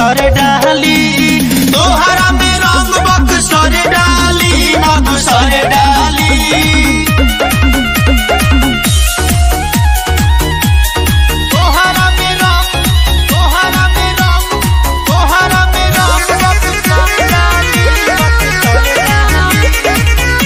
सर डाली तोहरा में रंग बक सर डाली मधु सर डाली तोहरा में रंग तोहरा में रंग तोहरा में रंग बक सर डाली बक सर डाली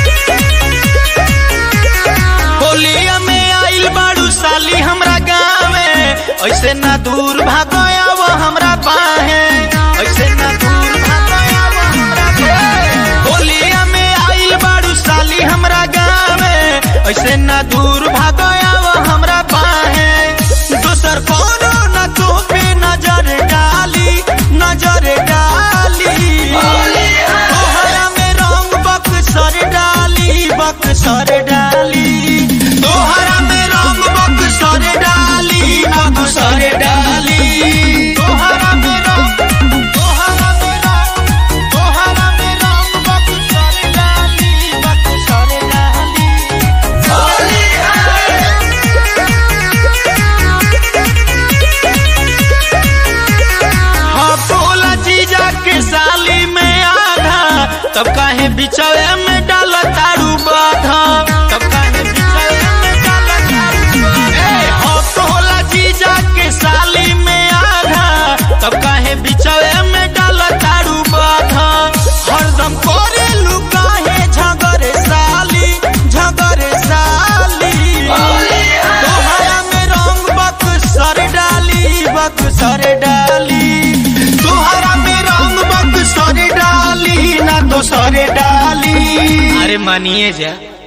होलिया में आइल बाड़ू साली हमरा गाँवे ऐसे ना दूर भागया वो हमरा बाहे ऐसे ना दूर भागया वो हमरा बाहे होलिया में आइल बाड़ू साली हमरा गाँवे ऐसे ना दूर भागया वो हमरा बाहे दोसर कोनो ना तो पे नजर डाली नजर डाली तोहरा में रंग बक सर डाली बक सर डाली तोहरा में रंग बक सर डाली बक सर डाली तोहरा में रंग तोहरा में रंग तोहरा में रंग बक सर डाली बक सर डाली हाँ बोला जीजा के साली में आधा तब काहे बिचवे में डाल तारू बाधा तब काहे बिचवे में डाल तारू बाधा ए, हाँ बोला जीजा के साली में आधा तब काहे बिचवे में डाल तारू बाधा हरदम करे लुकाहे झगरे साली झगरे साली तोहरा में रंग बक सर डाली बक सर डाली तोहरा में रंग बक सर डाली ना तो सर डाली अरे मानिए जा